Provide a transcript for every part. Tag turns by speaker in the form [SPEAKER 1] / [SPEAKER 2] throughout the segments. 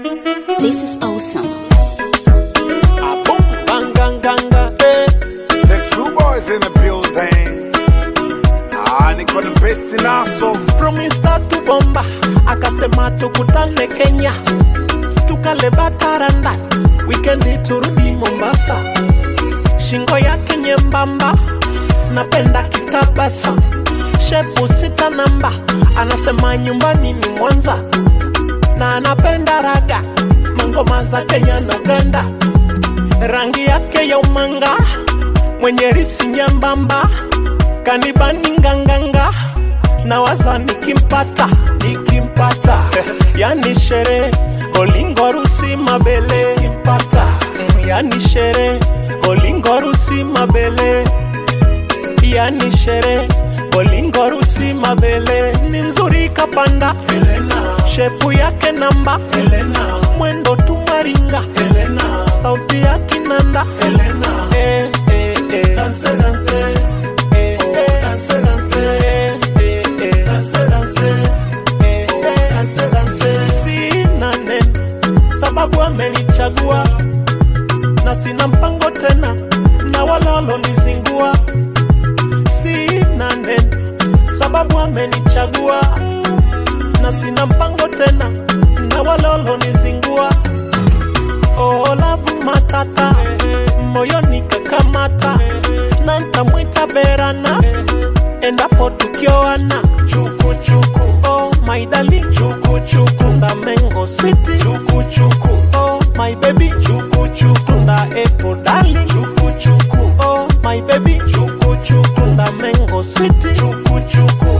[SPEAKER 1] This is awesome.
[SPEAKER 2] A boom, bang, gang, ganga, eh.
[SPEAKER 3] The true boys in the building. Ah, niko the best in aso.
[SPEAKER 2] From Insta to Bomba, akasema tukutane Kenya, tukale bataranda, wikendi turudi Mombasa. Shingo yake nyembamba, napenda kitabasa, shepu sita namba, anasema nyumbani ni Mwanza, na anapenda raga, mangoma za Kenya na Uganda, rangi yake ya umanga, mwenye ripsi nyembamba, kanibani nganganga na waza nikimpata nikimpata yani shere olingorusi mabele kimpata mm, yani shere olingorusi mabele yani shere olingorusi mabele ni nzuri kapanda Helena. shepu yake namba Helena. mwendo tumaringa Helena. sauti ya kinanda Helena. Eh, eh, eh. Dance, dance. Eh, eh. Dance, dance. Eh, eh, eh. Dance, dance. Eh, eh. Dance, dance. Sina neno sababu amenichagua na sina mpango tena na walolonizingua sina neno sababu amenichagua na sina mpango tena na walolonizingua oh, lavu matata moyoni kakamata na ntamwita berana endapo tukioana chukuchuku oh, my darling chukuchuku nda mengo city chukuchuku oh, my baby chukuchuku nda epo darling chukuchuku oh, my baby chukuchuku nda mengo city chukuchuku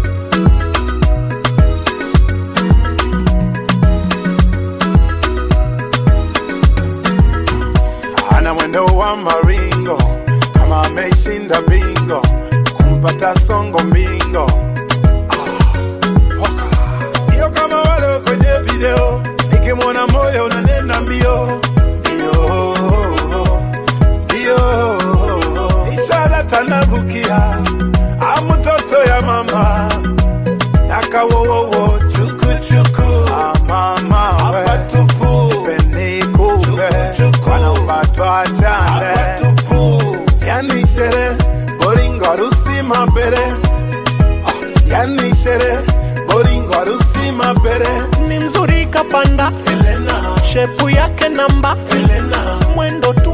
[SPEAKER 3] Ana mwendo wa maringo kama ameshinda bingo kumpata songo mbingo. Ah, oka. Sio kama wale kwenye video, nikimwona moyo unanena mbio mbio mbio. Ishara tanavukia amutoto ya mama nakawowowo chukuchuku amama apatupu penikupe wanaupatwa chane yani shere boringorusi mabere Ah, yani shere boringorusi mabere
[SPEAKER 2] ni mzuri kapanda
[SPEAKER 3] Helena,
[SPEAKER 2] shepu yake namba
[SPEAKER 3] Helena,
[SPEAKER 2] mwendo tu